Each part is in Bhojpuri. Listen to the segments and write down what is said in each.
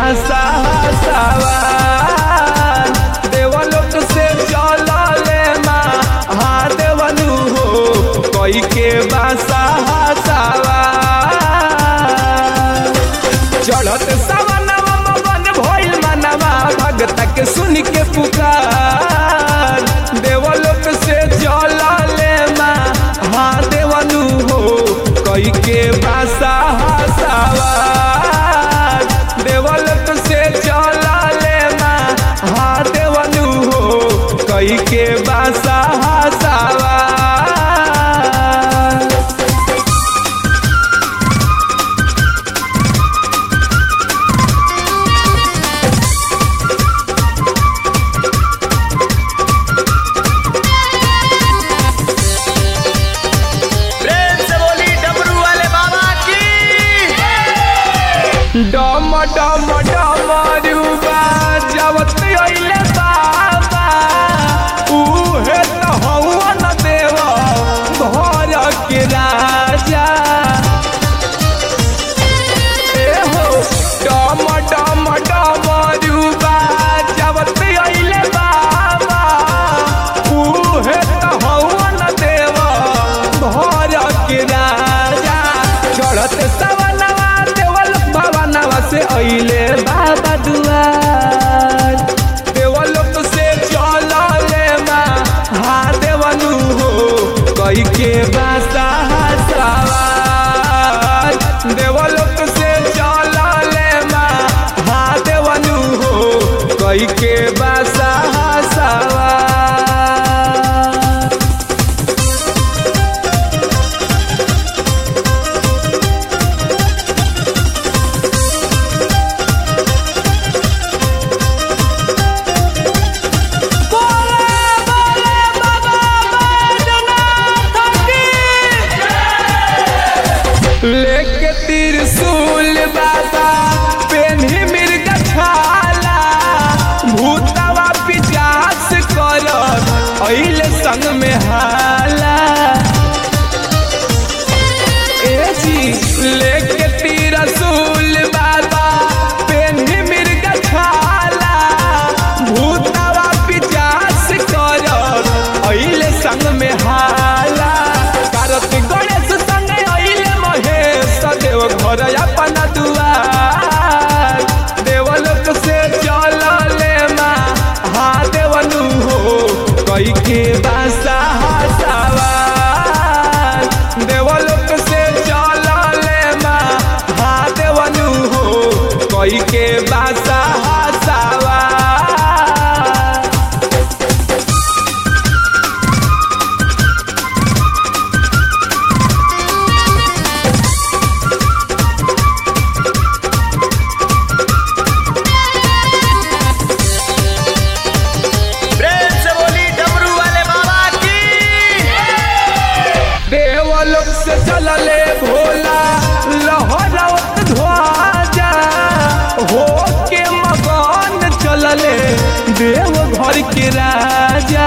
बासा सवार देवलोक से चलले महादेवनु हो कई के बासा सवार चढ़त सवनवा मगन भइल मनवा भगत के सुन के पुकार देवलोक से चलले महादेवनु हो कई के बासा सवार देवलोक से चलले महादेवनु हो कई के बासा सवार प्रेम से बोली डमरू वाले बाबा की डम डम डमरुबा जवत अइले बाबा उहे त हवन देव घर के राजा ए हो डम डम डमरुबा जवत अइले बाबा उहे त हवन देव घर के राजा चढ़त सवनवा देवल भवनवा से अइले बाबा दुआर देवलोक से चलले महादेवनु हो कई के बासा सवार देवलोक से चलले महादेवनु हो कई के बासा सवार लेके त्रिशूल बाबा पेन्ही मिर्ग छाला भूतवा पिचास कर अइले संग में हाला ए जी लेके त्रिशूल बाबा पेन्ही मिर्ग छाला भूतवा पिचास कर अइले संग में हाला कार्तिक गणेश संग अइले महेश देव घर अपन दुआर देवलोक से चलले महादेवनु हो कई के बासा सवार देवलोक से चलले महादेवनु हो कई के बासा सवार प्रेम से बोली डमरू वाले बाबा की देवलोक से चलले भोला लहरत ध्वजा हो के मगन चलले देव घर के राजा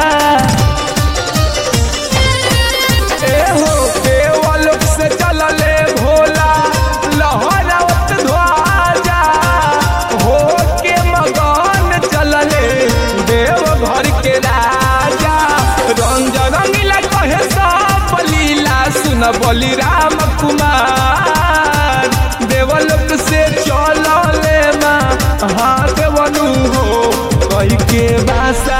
ए हो देवलोक से चलले भोला लहरत ध्वजा हो के मगन चलले देव घर के राजा रंग रंगीला कहे सब लीला सुन बोली राम कुमार देवलोक से चलले महादेवनु हो कही के बासा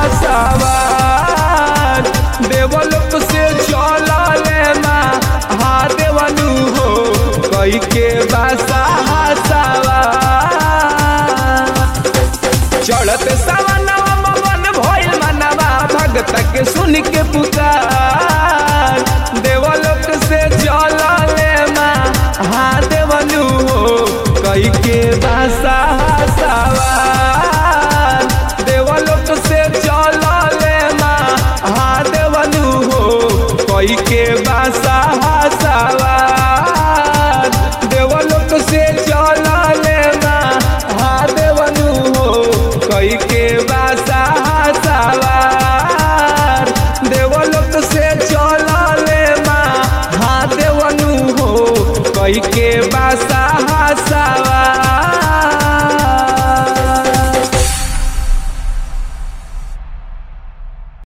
सवार देवलोक से चलले महादेवनु हो कही के बासा सवार चढ़त सवनवा मगन भइल मनवा भगत के सुन के पुकार देवलोक से चलले महादेवनु हो कई के बासा सवार देवलोक से चलले महादेवनु हो कई के बासा सवार देवलोक से चलले महादेवनु हो कई के बासा सवार देवलोक से चलले महादेवनु हो कई के बासा सवार